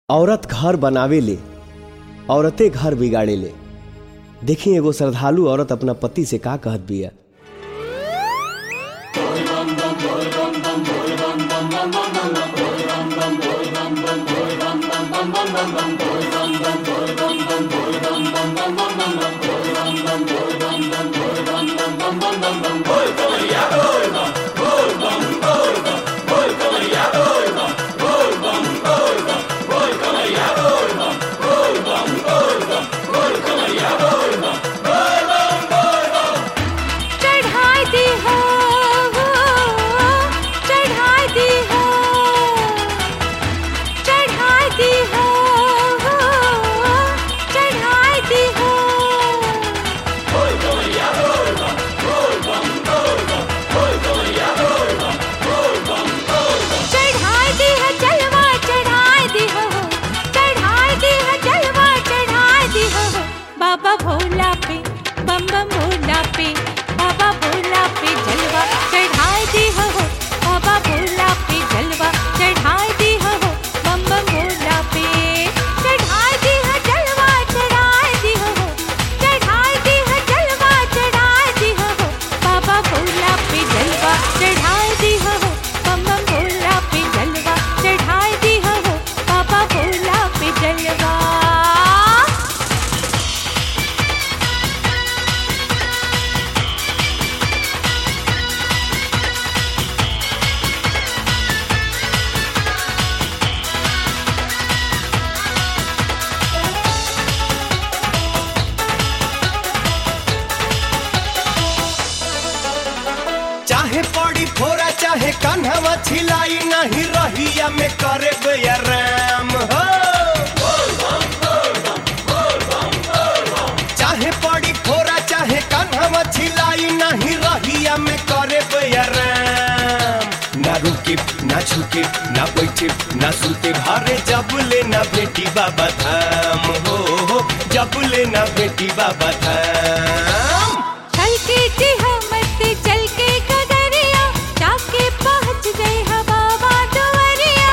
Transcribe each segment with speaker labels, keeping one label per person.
Speaker 1: औरत घर बनावे ले औरते घर बिगाड़े ले देखी एगो श्रद्धालु औरत अपना पति से का कहत बिया
Speaker 2: चढ़ाई दी हो चढ़ाई दी हो चढ़ाई दी हो चढ़ाई दी हो चढ़ाई दी है जलवा चढ़ाई दी हो चढ़ाई दी है जलवा चढ़ाई दी हो बाबा भोला पे बम बम भोला पे बाबा भोला पे जलवा चढ़ाई दी हो बाबा भोला पे जलवा चढ़ाई दी हो बम बम भोला पे चढ़ाई दी है जलवा चढ़ाई दी हो चढ़ाई दी है जलवा चढ़ाई दी हो बाबा भोला पे जलवा चढ़ाई दी हो बम बम भोला पे जलवा चढ़ाई दी हो बाबा भोला पे जलवा
Speaker 1: चाहे पड़ी फोरा चाहे कन्हवा छिलाई नहीं रहिया में करे बेराम हो चाहे पड़ी फोरा चाहे कन्हवा छिलाई नहीं रहिया में करे बेराम ना रुके ना छुके ना बैठे ना सुते भारे जब ले ना बेटी बाबा धाम हो हो, जब ले ना बेटी बाबा धाम
Speaker 2: चल के जी मत चल के कगरिया जाके पहुंच गए हा बाबा दुआरिया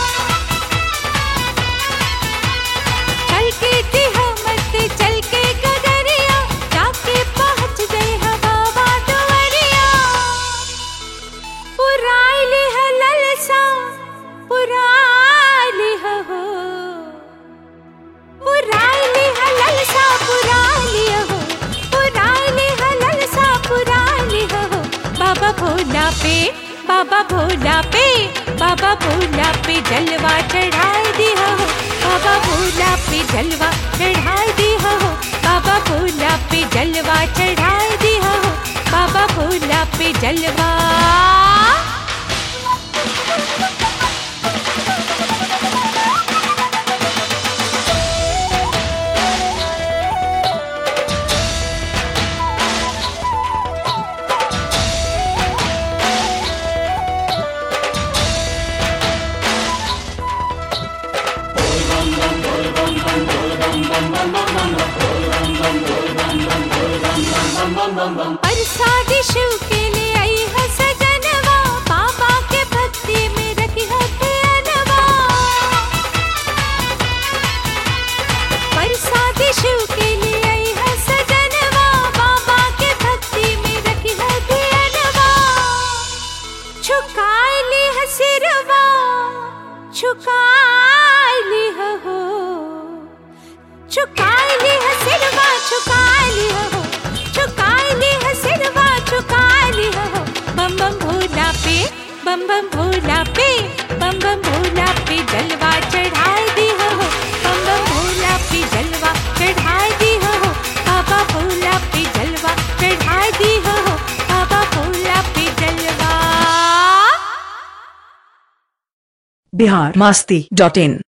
Speaker 2: चल के जी मत चल के कगरिया जाके पहुंच गए हा बाबा दुआरिया पुराइली है ललसा पुराइली है हो पुराइली है ललसा पुराइली हो पुराइली है ललसा पुराइली हो बाबा भोला पे बाबा भोला पे बाबा भोला पे जलवा चढ़ाई दी हो बाबा भोला पे जलवा चढ़ाई दी हो बाबा भोला पे जलवा चढ़ाई दी हो बाबा भोला पे जलवा परसादी शिव के लिए आई है सजनवा बाबा के भक्ति में रखी है ध्यानवा परसादी शिव के लिए आई है सजनवा बाबा के भक्ति में रखी है ध्यानवा झुकाई ली है सिरवा झुकाई ली है हो झुकाई ली है सिरवा झुकाई ली है हो झुकाई ली है सिरवा झुकाई ली है हो बम बम भोला पे बम बम भोला पे बम बम भोला पे जलवा चढ़ाई दी हो बम बम भोला पे जलवा चढ़ाई दी हो बाबा भोला पे जलवा चढ़ाई दी हो बाबा भोला पे जलवा
Speaker 3: बिहार मस्ती डॉट इन